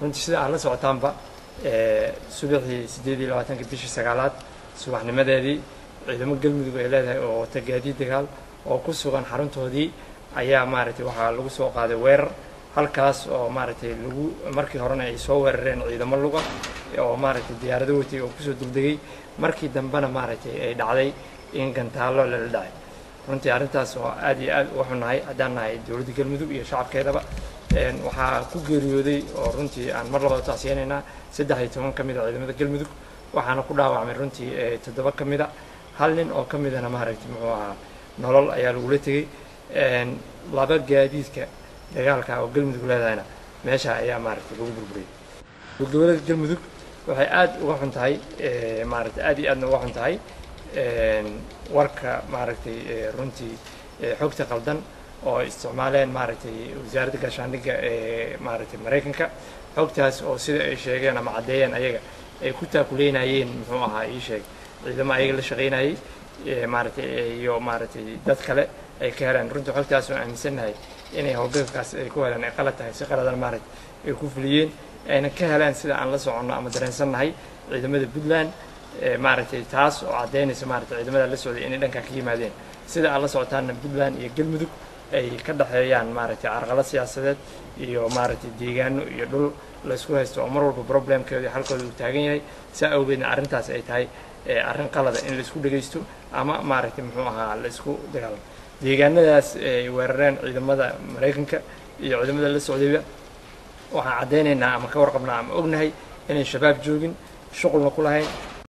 runtii sida aad la socotaanba subaxii siddeed iyo labaatanka bishii sagaalaad subaxnimadeedii ciidamo galmudug ay leedahay oo wata gaadiid dagaal oo ku sugan xaruntoodii ayaa maaragtay waxaa lagu soo qaaday weerar halkaas oo maaragtay lagu markii horena ay soo weerareen ciidamo luga oo maaragtay diyaarado watay oo kusoo degdegay markii dambena maaragtay ay dhacday in gantaallo lala dhacay runtii arrintaas oo aad iyo aad uga xunnahay haddaan nahay dowladda galmudug iyo shacabkeedaba waxaa ku geeriyooday oo runtii aan mar labada tacsiyanaynaa saddex iyo toban ka mid a ciidamada galmudug waxaana ku dhaawacmay runtii toddoba ka mid a hal nin oo ka midana maaragtay muxuu ahaa nolol ayaa lagula tegey laba gaadiidka dagaalka oo galmudug leedahayna meesha ayaa maaragtay lagu burburiyey gobolada galmudug waxay aad uga xun tahay maaragtay aad iyo aadna uga xun tahay warka maaragtay runtii xogta qaldan oo ay isticmaaleen maaragtay wasaaradda gaashaandhigga ee maaragtay maraykanka xogtaas oo sida ay sheegeen ama caddeeyeen ayaga ay ku taakuleynayeen muxuu ahaa ii sheeg ciidamo ayaga la shaqaynayay maaragtay iyo maaragtay dad kale ay ka heleen runtii xogtaas oo aaminsannahay inay howlgalkaas ay ku heleen ay qalad tahay si qaladan maaragtay ay ku fuliyeen ayna ka heleen sida aan la soconno ama dareensannahay ciidamada puntland maaragtay taas oo caddaynaysa maaragtay ciidamada la socday inay dhankaa ka yimaadeen sida aan la socotaana puntland iyo galmudug ay ka dhexeeyaan maaragtay carqalad siyaasadeed iyo maaragtay deegaano iyo dhul laysku haysto oo mar walba problemkeeda iyo halkooda uu taagan yahay saa awgeedna arrintaas ay tahay arrin qalada in laisku dhegaysto ama maaragtay muxuu ahaa la isku dagaalamo deegaanadaas ay weerareen ciidamada maraykanka iyo ciidamada la socdayba waxaan caddaynaynaa ama ka warqabnaa ama ognahay inay shabaab joogin shuqulna ku lahayn